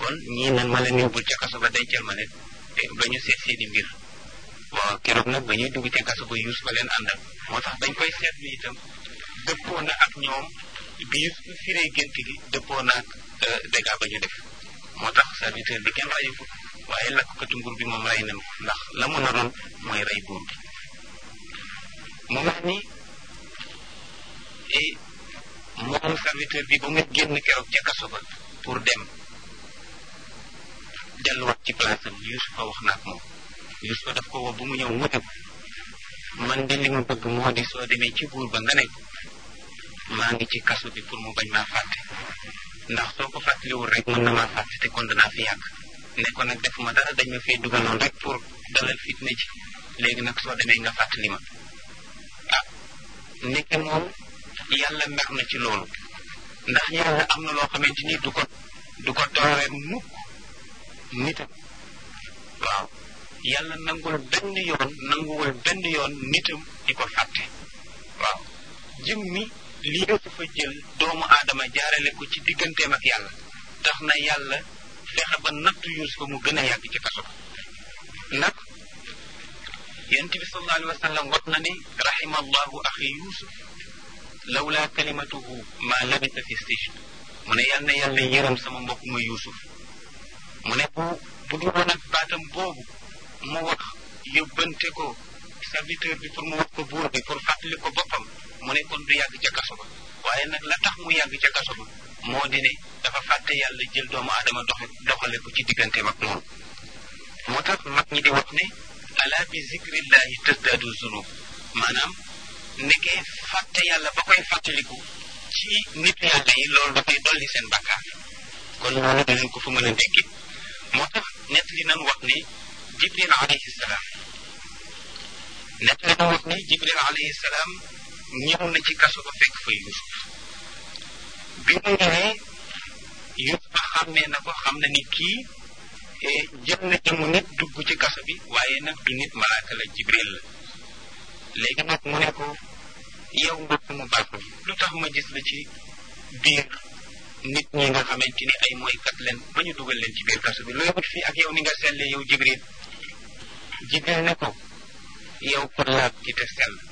kon ñii nan ma leen yóbbul ca kaso ba dencal ma leen ba ñu seet seeni mbir waaw keroog nag ba ñuy dugg ca kaso ba yuus ba leen àndal moo tax dañ koy seetlu itam dëppoo na ak ñoom biir firee gént gi dëppoo na ak dégâts ba ñu def moo tax serviteur bi kenn rayu ko waaye lakkatu nguur bi moom rey nañ ko ndax la mu naroon mooy rey buur bi mu mel ni moom serviteur bi ba mu génn keroog ca kaso ba pour dem delluwaat ci place am Yuusufa wax na ak moom Yuusufa daf ko woo bu mu ñëw mu ne man de li ma bëgg moo di soo demee ci buur ba nga ne maa ngi ci kaso bi pour mu bañ maa fàtte ndax soo ko fàttaliwul rek mën na maa fàtte te kon danaa fi yàgg ne ko nag defuma dara dañ ma fee dugaloon rek pour dalal fitne ci léegi nag soo demee nga fàttali ma ah nekk moom yàlla mer na ci loolu ndax yàlla am na loo xamante ni du ko du ko doore mukk nitam waaw yàlla nangul benn yoon nanguwul benn yoon nitam di ko fàtte waaw jëm mi lii dafa jël doomu aadama jaarale ko ci digganteem ak yàlla tax na yàlla fexe ba nattu Yuusufa mu gën a yàgg ci kaso nag yonent bi sallallahu alayhi wa sallam wax na ni rahima allahu axi Yuusuf lawla kalimatuhu ma labisa fi sijn mu ne yal na yàlla yërëm sama mbokk ma Yuusuf mu ne bu bu dul woon ak baatam boobu mu wax yóbbante ko serviteur bi pour mu wax ko buur bi pour fàttali ko boppam mu ne kon du yàgg ca kaso ba waaye nag la tax mu yàgg ca kaso ba moo di ne dafa fàtte yàlla jël doomu aadama dox doxale ko ci digganteem ak moom moo tax mag ñi di wax ne ala bi zikrillahi tasdaadu zunub maanaam nekkee fàtte yàlla ba koy fàttaliku ci nit yàlla yi loolu dafay dolli seen bakkaar kon loolu danañ ko fa mën a dégg moo tax nett li nan wax ne jibril alayhi salaam nett li nan wax ne jibril alayhi salaam ñëw na ci kaso ba fekk fa yusuf bi mu ñëwee yusuf xàmmee na ko xam na ni kii jël na jëmu nit dugg ci kaso bi waaye nag du nit malaaka la jibril la léegi nag mu ne ko yow mbokk mu baax mi lu tax ma gis la ci biir nit ñi nga xamante ni ay mooykat leen ba ñu dugal leen ci biir kaso bi looy wut fii ak yow ni nga selle yow jibril jibril ne ko yow ko laab ci te sell